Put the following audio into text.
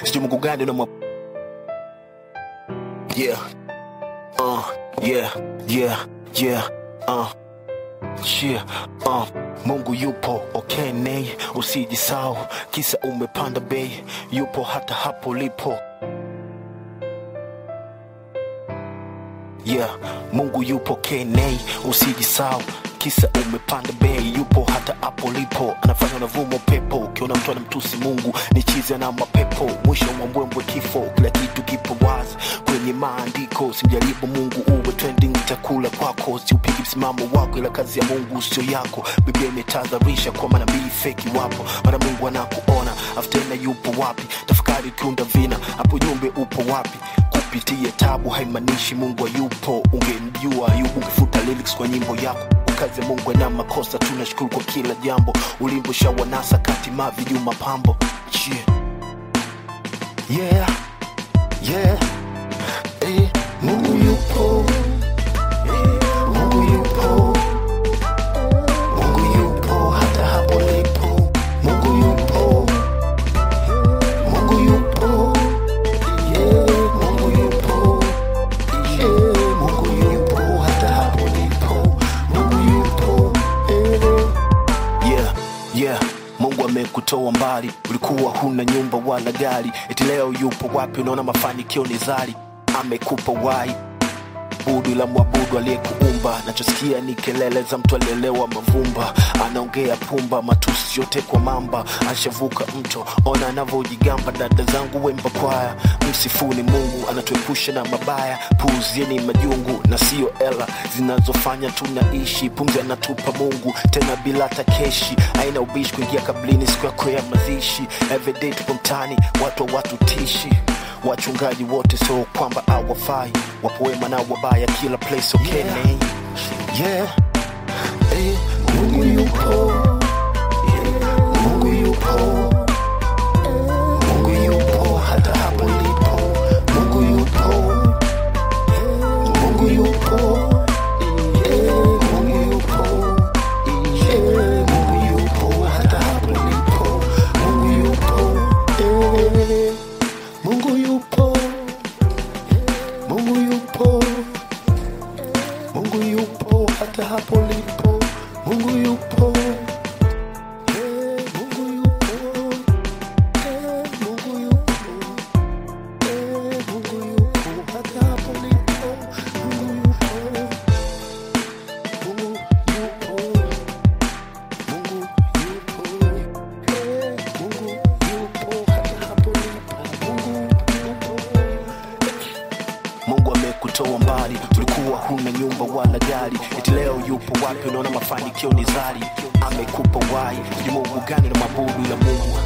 sijui mungu gani unamwa yeah uh, yeah yeah yeah uh. Yeah, uh, Mungu yupo okay, nei usijisau kisa umepanda bei, yupo hata hapo lipo. Yeah, Mungu yupo okay, nei usijisau kisa umepanda bei, yupo hata hapo lipo, anafanya unavuma pepo. Ukiona mtu anamtusi Mungu ni chizi na mapepo, mwisho wa mbwembwe kifo. Kila kitu kipo wazi kwenye maandiko, simjaribu Mungu uwe trending, chakula kwako, siupigi msimamo wako, ila kazi ya Mungu sio yako. Biblia imetahadharisha kwa manabii feki wapo, mara Mungu anakuona afu tena yupo wapi? Tafakari ukiunda vina, hapo jumbe upo wapi? Kupitia tabu haimaanishi Mungu hayupo. Ungemjua Ayubu ungefuta lyrics kwa nyimbo yako kazi ya Mungu na makosa, tunashukuru kwa kila jambo. Ulimbo shawanasa kati mavi juu mapambo yeah. Yeah. Yeah. Eh, Mungu yupo Eh, Mungu yupo Mungu yupo hata hapo lipo Mungu yupo Mungu yupo Yeah, Mungu yupo Yeah, Mungu yupo hata hapo lipo Mungu yupo eh. Yeah, yeah. Mungu amekutoa mbali, ulikuwa huna nyumba wala gari, eti leo yupo wapi? Unaona mafanikio ni zari, amekupa wai budu la mwabudu aliyekuumba. Nachosikia ni kelele za mtu alielewa mavumba, anaongea pumba, matusi yote kwa mamba, ashavuka mto, ona anavyojigamba. Dada zangu wemba kwaya, msifuni Mungu, anatuepusha na mabaya, puuzieni majungu na sio ela zinazofanya tunaishi. Pumzi anatupa Mungu tena bila takeshi, aina ubishi kuingia kablini siku yako ya mazishi. Everyday tupo mtani, watu wa watu tishi wachungaji wote sio kwamba hawafai, wapo wema na wabaya kila place okay, yeah. Yeah. Eh, Mungu yupo Yeah. Mungu yupo Mungu yupo hata hapo lipo Mungu yupo Mungu yupo Yeah, Mungu yupo Yeah, Mungu yupo hata hapo lipo Mungu yupo Eh. Mungu yupo, Mungu yupo, Mungu yupo hata hapo lipo. Mungu yupo, Eh, Mungu yupo, Eh, Mungu yupo, Eh, Mungu yupo hata hapo lipo. Mungu yupo, Mungu yupo, Mungu yupo, Eh, Mungu yupo hata hapo lipo. Mungu yupo. Mungu amekutoa mbali, tulikuwa huna nyumba wala gari, eti leo yupo wapi? Unaona mafanikio ni zari, amekupa wai. Ni Mungu gani na mabudu ila Mungu